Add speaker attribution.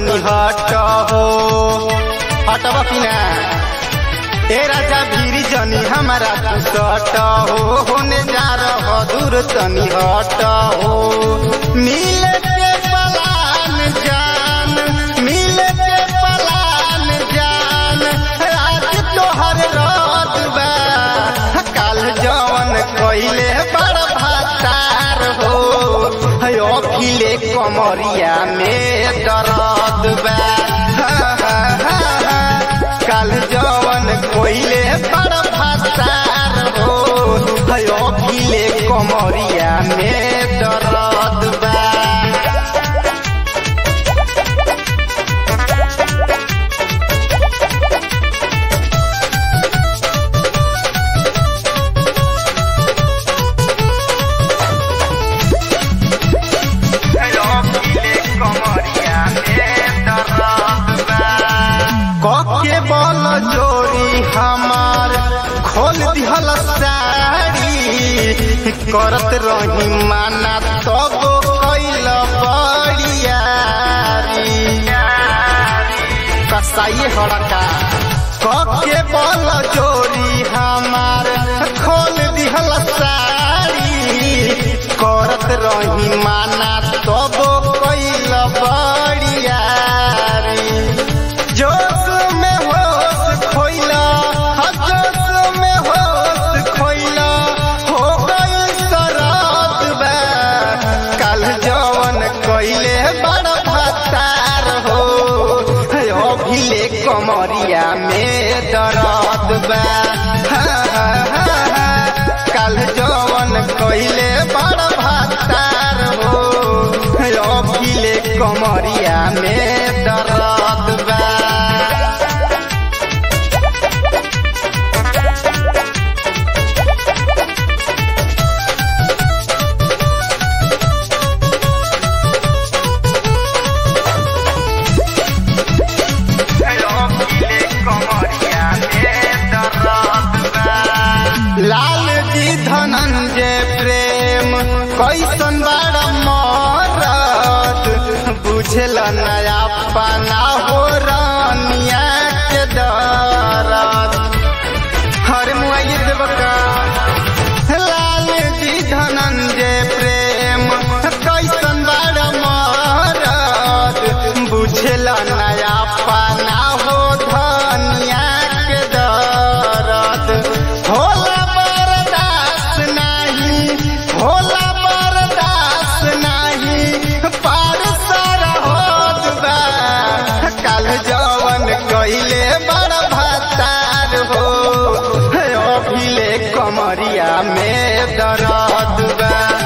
Speaker 1: तनी हट हो हटब कि ना ए राजा भीरी जनी हमारा तू सट हो होने जा रह दूर तनी हट हो मिले के पलान जान मिले के पलान जान आज तोहर रात बा काल जवन कइले बड़ भातार हो हयो खिले कमरिया में दर्द बा काल जवन कोइले बड़ भातार हो हयो खिले कमरिया में दर्द बा कके बल जोड़ी हमार खोल दिहल साड़ी करत रही माना तब कैल बड़ियारी कसाई हड़का कके बल जोड़ी हमार खोल दिहल साड़ी करत रही माना तब कैल बड़ियारी जोश में होश खोइला जोश में होश खोइला हो गई शराब बा कल जवन कइले बड़ भतार हो अभिले कमरिया में दर्द बा कल जवन कइले बड़ भतार हो अभिले कमरिया में दर्द बा लाल जी धनंजय प्रेम कैसन बड़ मरद बुझल नया पाना हो रानिया के दरद हर मुआई देवका लाल जी धनंजय प्रेम कैसन बड़ मरद बुझल नया पाना हो धनिया के दरद होला बर्दाश्त नाही होला बर्दाश्त नाही पार सारा होत बा काल जवन कइले बड़ भतार हो अभिले कमरिया में दर्द बा